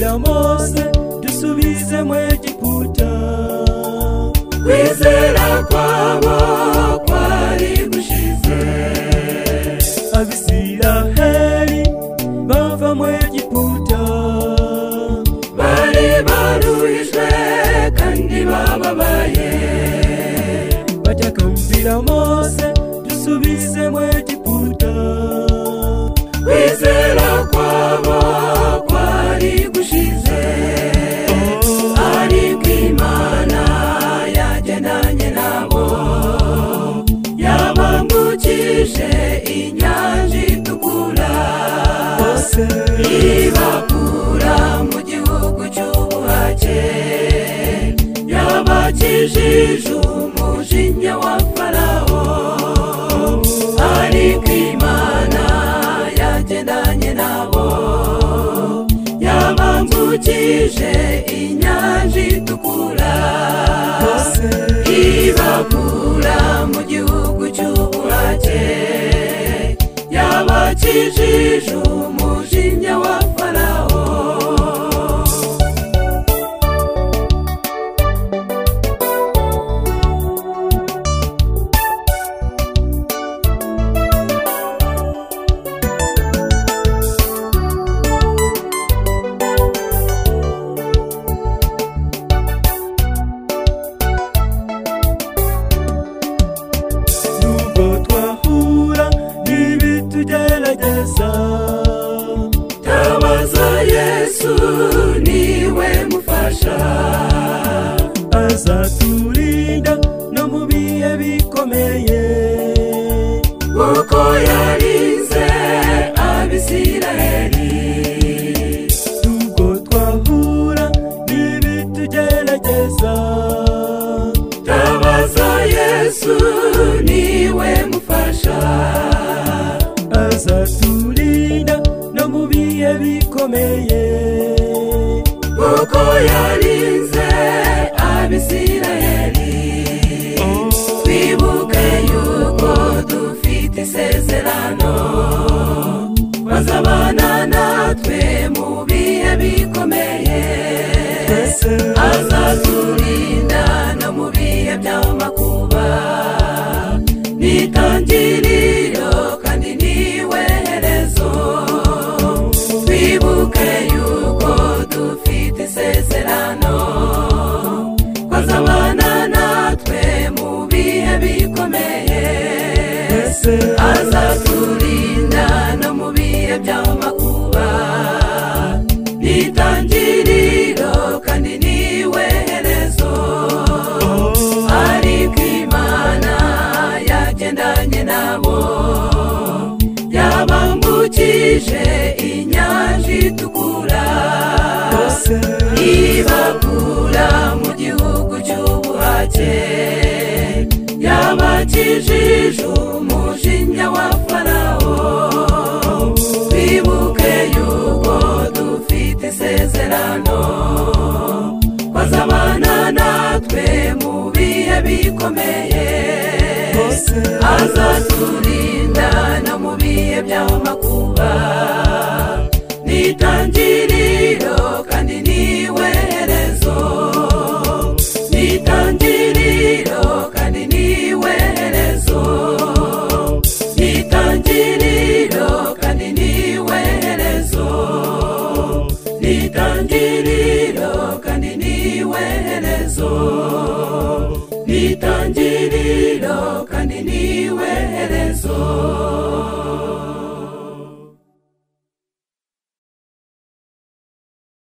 bose dusubize mu egiputa kwizera kwabo kwari gushize abisiraheli bava mu egiputa bari baruhijwe kandi bababaye batakambira mose dusubize mu egiputa kwizera kwabo kwari gushize ariko imana yagendanye nabo yabambukije inyanja itukura ibakura mu gihugu cy'ubuhake yabakijije umujinya wa farawo ariko imana yagendanye nabo yabambukije inyanja itukura ibakura mu gihugu cy'ubuhake yabakijije umujinya wa farawo nubwo twahura n'ibitugerageza tabaza yesu niwe mufasha azaturinda no mu bihe bikomeye kuko yarinze abisiraheli nubwo twahura n'ibitugerageza tabaza yesu niwe mufasha azaturinda no mu bihe bikomeye kuko yarinze abisiraheli twibuke yuko dufite isezerano bazabana natwe mu bihe bikomeye azaturinda no mu bihe by'amakuba nitangiriro kandi niwe herezo twibuke yuko dufite isezerano kwazabana natwe mu bihe bikomeye azaturinda no mu bihe by'amakuba nitangiriro kandi niwe herezo ariko imana yagendanye nabo yabambukije inyanja itukura ibakura mu gihugu cy'ubuhake yabakijije umujinya wa farawo twibuke yuko dufite isezerano bazabana natwe mu bihe bikomeye azaturinda no mu bihe by'amakuba nitangiriro kandi niwe herezo nitangiriro kandi niwe herezo nitangiriro kandi niwe herezo nitangiriro kandi niwe herezo nitangiriro kandi niwe herezo